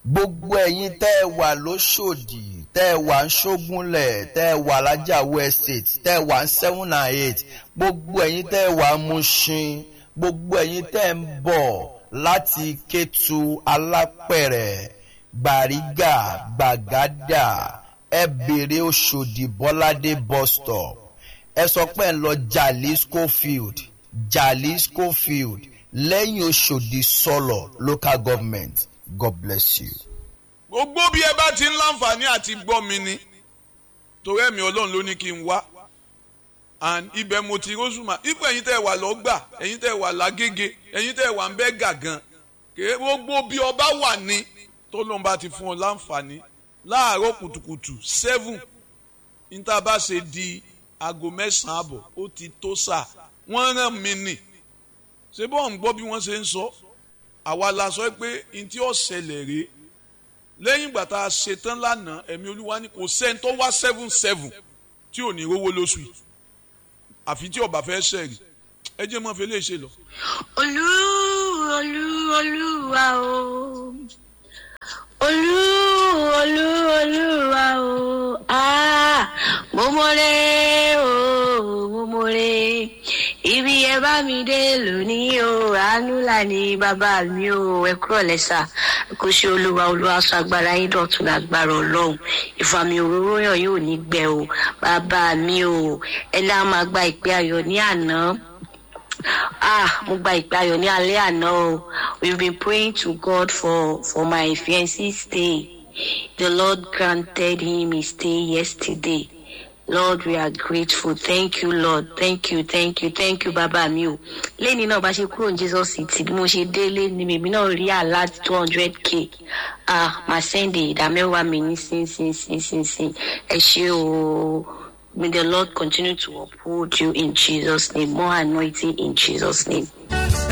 gbogbo ẹ̀yin tẹ́ ẹ wà lóṣòdì tẹ́ ẹ wà ń ṣógúnlẹ̀ tẹ́ ẹ wà lájàwó estate tẹ́ ẹ wà ń seven and eight gbogbo ẹ̀yin tẹ́ ẹ wà ń Mushin gbogbo ẹ̀yin tẹ́ ẹ ń bọ̀ láti Kétu Alápẹ̀rẹ̀ Gbàrígà Gbàgádà ẹ bèrè Òṣòdì Bọ́ládé bus stop ẹ sọ pé ẹ ń lọ Jalisco field Jalisco field lẹ́yìn Òṣòdì sọ̀lọ̀ local government God bless you. gbogbo bí ẹ bá ti ń láǹfààní àti gbọ́ mi ni torí ẹ̀mí ọlọ́run ló ní kí n wá and ibẹ̀ mo ti rọ́ṣùmá ipò ẹ̀yin tẹ́ ẹ wà lọ́gbà ẹ̀yin tẹ́ ẹ wà lágége ẹ̀yin tẹ́ ẹ wà ń bẹ́ gàgán kèé gbogbo bí ọba wà ní tó lóun bá ti fún ọ láǹfààní láàárọ̀ kùtùkùtù seven níta bá ṣe di aago mẹ́sàn-án àbọ̀ ó ti tó sà wọ́n rán mi nì ṣé bọ́ọ̀ ń gbọ́ bí wọ́n ṣe ń sọ àwa la sọ pé n tí ó ṣẹlẹ̀ rèé lẹ́yìn ìgbà tá a ṣe tán lánàá ẹ̀mí olúwa ní kò sẹ́ni tó wá seven seven tí ò ní rówó lóṣù yìí àfi tí ọba fẹ́ ṣẹ̀rì ẹ jẹ́ mọ́ fi lè ṣe lọ. olú olú olúwa o olú olú olúwa o ah mo mọ̀rẹ́ o mo mọ̀rẹ́ ibi ẹ bá mi dé lónìí o àánú là ní bàbá mi o ẹ kúrò lẹ́sà kò ṣe olúwa olúwa sọ agbára yín dọ̀tun lágbára ọlọ́run ìfàmì òróró yàn yóò ní gbẹ o bàbá mi o ẹ lá máa gba ìpè ayọ̀ ní àná ah mo gba ìpè ayọ̀ ní alẹ́ àná o we've been praying to God for for my fiancé stay the Lord granted him his stay yesterday. Lord, we are grateful. Thank you, Lord. Thank you, thank you, thank you, bàbá mi o. Lẹ́ni náà bá ṣe kúrò ní Jesus City bí mo ṣe délé ni mèmí náà rí àlá two hundred k. Ah, màá sẹ́ndì ìdá mẹ́wàá mi ní sin sin sin sin sin. Ẹ ṣé o. May the Lord continue to uphold you in Jesus' name. More anointing in Jesus' name.